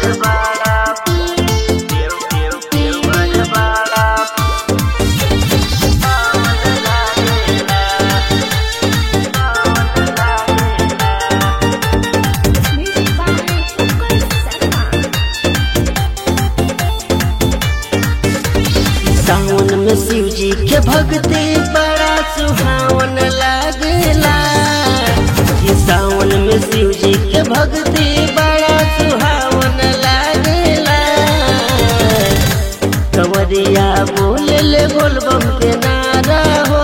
Music by Ukul Sarma. सावन में शिव जी के भक्ति बड़ा सुहावन लागेला ये सावन में शिव जी के भक्ति बड़ा सुहावन लागेला कंवरिया बोले ले बोलबम के नारा हो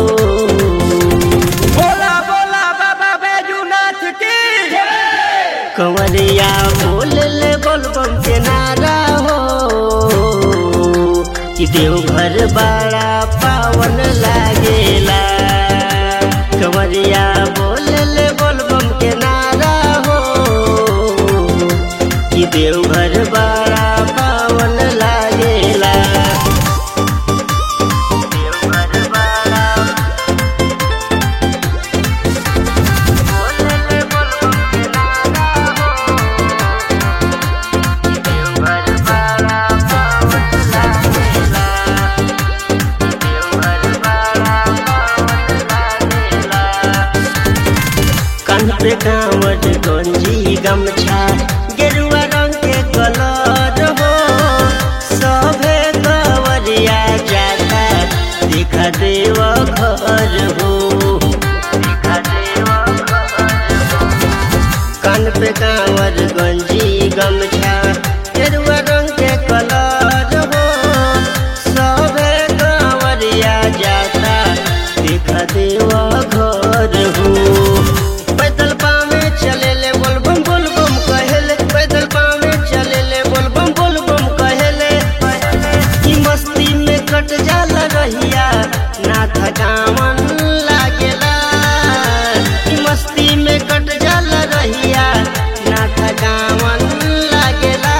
बोला बोला बाबा बैजूनाथ की कंवरिया बोले ले बोलबम के नारा हो कि देवघर बड़ा पावन लागेला कंवरिया बोले ले बोलबम के नारा हो कि देवघर बड़ा पावन लागेला देवघर बड़ा बोले ले बोलबम के नारा हो कि देवघर बड़ा पावन लागेला देवघर बड़ा पावन लागेला कान पे कांवट गंजी गमछा गेरुआ रंग के कलर हो सभे कवरिया जाता दिखा देव घर हो दिखा देव कान पे कांवर गंजी गमछा गेरुआ रंग के कलर हो सभे कांवरिया जाता दिखा देव घर हो पैदल पावे चले ले बोलबम बोलबम कहेले पैदल पावे चले ले बोलबम बोलबम कहेले ई मस्ती में कट जाला रहिया ना थकावन लागेला ई मस्ती में कट जाला रहिया ना थकावन लागेला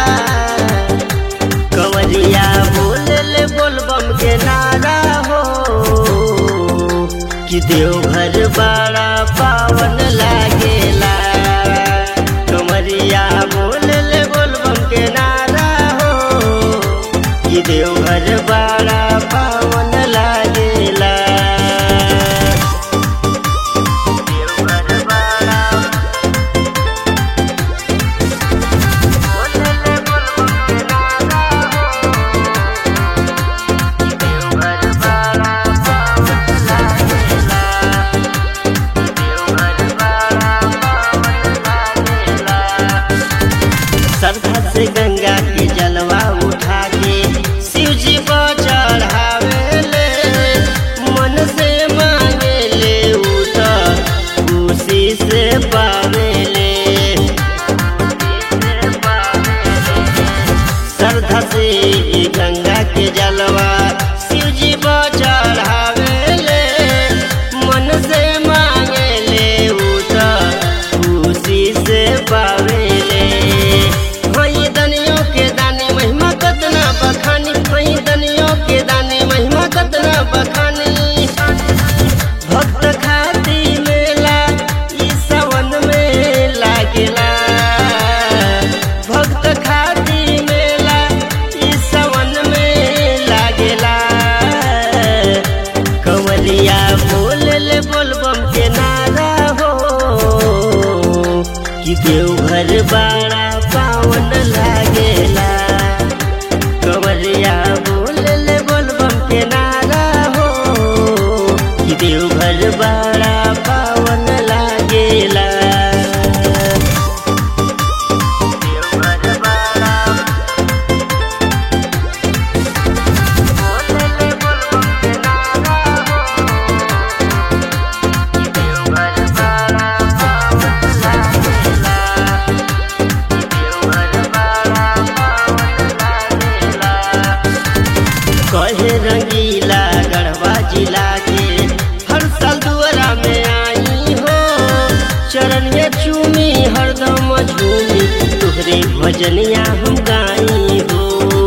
कंवरिया बोले ले बोलबम के नारा हो कि देवघर बड़ा पावन लागेला कंवरिया बोले ले बोलबम के नारा हो कि देवघर बड़ा पावन लागेला देवघर बड़ा बोले ले बोलबम के नारा हो कि देवघर बड़ा पावन लागेला देवघर बड़ा पावन लागेला श्रद्धा से गंगा के जलवा उठा के शिव जी को चढ़ावे ले मन से मांगे ले उठ खुशी से पावे ले श्रद्धा से गंगा के जलवा शिव जी को चढ़ावे ले मन से मांगे ले उठ खुशी से पावे ले वही दनियों के दानी महिमा कतना बखानी वही दनियों के दानी महिमा कतना बखानी भक्त खाती मेला ई सावन में लागेला भक्त खाती मेला ई सावन में लागेला कंवलिया बोल ले बोलबम के नारा हो कि देवघर बड़ा पावन लागेला कंवरिया बोल ले बोलबम के नारा हो कि देवघर बड़ा पावन लागेला देवघर बड़ा बोल ले बोलबम के नारा हो कि देवघर बड़ा पावन लागेला देवघर बड़ा पावन लागेला कहे रंगीला गढ़वा जिला के हर साल दुआरा में आई हो चरण में चूमी हरदम झूमी तुहरे भजनिया हम गाई हो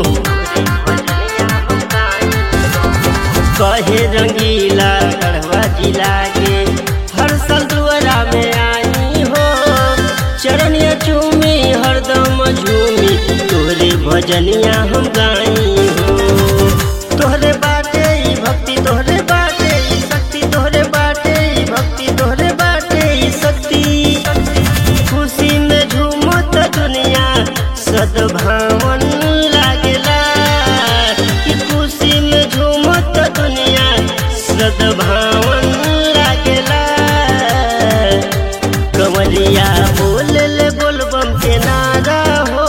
कहे रंगीला गढ़वा जिला के हर साल दुआरा में आई हो चरण चूमी हरदम झूमी भजनिया हम गाई हो तोहरे बाटे ई भक्ति तोहरे बाटे ई शक्ति तोहरे बाटे ई भक्ति तोहरे बाटे ई शक्ति खुशी में झूमत दुनिया सद्भावन लागेला कि खुशी में झूमत दुनिया सद्भावन लागेला कमरिया बोले ले बोलबम के नारा हो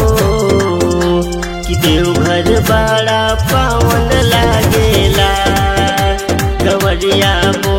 कि देवघर बड़ा पावन लागेला कमरिया बोल